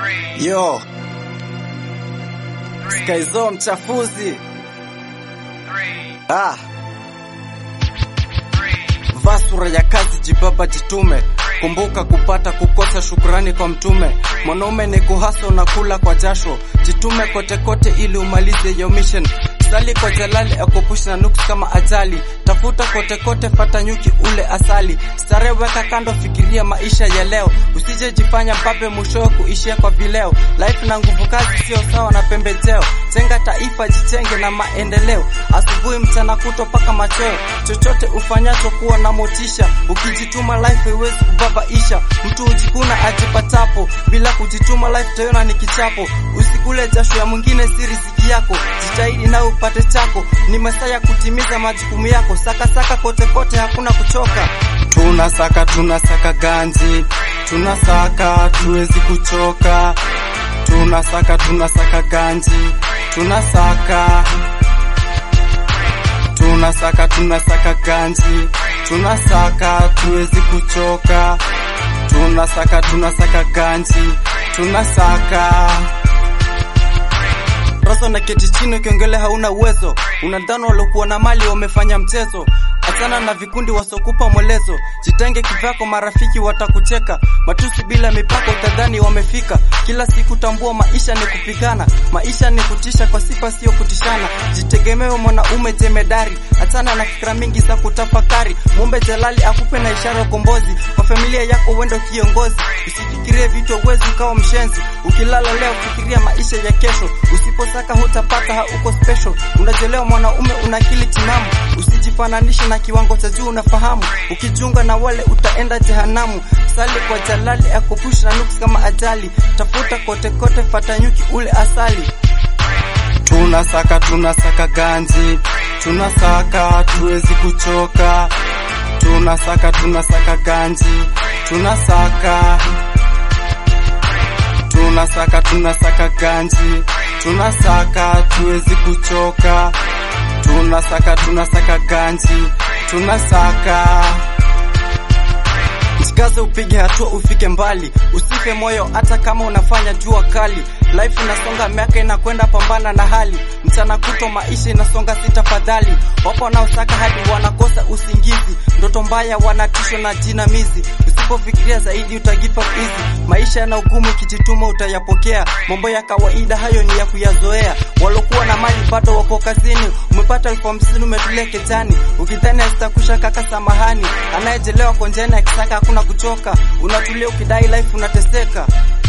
Yo, Skyzo mchafuzi. Ah. Vaa sura ya kazi, jibaba, jitume. Kumbuka kupata kukosa shukrani kwa mtume. Mwanaume ni kuhaso na kula kwa jasho, jitume kote kote ili umalize your mission. Sali kwa Jalali akupushi na nuksi kama ajali. Tafuta kote kote, fata nyuki ule asali. Stare weka kando, fikiria maisha ya leo. Usije jifanya mbabe, mwishowe kuishia kwa vileo. Life na nguvu kazi sio sawa na pembejeo. Jenga taifa, jitenge na maendeleo. Asubuhi, mchana kuto paka machweo. Chochote ufanyacho kuwa na motisha. Ukijituma life haiwezi kubabaisha. Mtu hujikuna ajipatapo, bila kujituma life tayona ni kichapo. Usikule jasho ya mwingine, si riziki yako. Jitahidi na upate chako, ni masaa ya kutimiza majukumu yako. Saka saka kote kote, hakuna kuchoka. Tunasaka tunasaka ganji, tunasaka tuwezi kuchoka. Tunasaka tunasaka ganji, tunasaka tunasaka tunasaka ganji, tunasaka tuwezi kuchoka. Tunasaka tunasaka ganji, tunasaka Roso na keti chini ukiongele hauna uwezo, unadhani waliokuwa na mali wamefanya mchezo. Achana na vikundi wasokupa mwelezo, jitenge kivyako, marafiki watakucheka. Matusi bila mipaka, utadhani wamefika. Kila siku tambua, maisha ni kupigana, maisha ni kutisha kwa sifa, sio kutishana. Jitegemewe mwanaume jemedari, achana na fikra mingi za kutafakari. Muombe Jalali akupe na ishara ya ukombozi, kwa familia yako uende kiongozi. Usifikirie vitu uwezi ukawa mshenzi, ukilala leo fikiria maisha ya kesho. Usiposaka hutapata, hauko special. Unajelewa mwanaume, una akili timamu, usijifananishe na kiwango cha juu, unafahamu. Ukijiunga na wale utaenda jehanamu. Sali kwa Jalali akupusha na nuksi kama ajali, tafuta kote kote, fata nyuki ule asali. Tunasaka tunasaka ganji, tunasaka tuwezi kuchoka. Tunasaka tunasaka ganji, tunasaka tunasaka tunasaka ganji, tunasaka tuwezi kuchoka. Tunasaka tunasaka ganji, tunasaka Jikaze upige hatua ufike mbali, usife moyo hata kama unafanya jua kali. Life inasonga, miaka inakwenda, pambana na hali. Mchana kuto maisha inasonga, si tafadhali. Wapo wanaosaka hadi wanakosa usingizi, ndoto mbaya, wanatishwa na jinamizi. Usipofikiria zaidi utagive up easy. Maisha yana ugumu, ikijituma utayapokea. Mambo ya kawaida hayo ni ya kuyazoea. Walokuwa na mali bado wako kazini, umepata elfu hamsini umetulia kejani, ukidhani hazitakusha kaka, samahani. Anayejelewa konjeni akisaka hakuna kuchoka, unatulia ukidai life unateseka.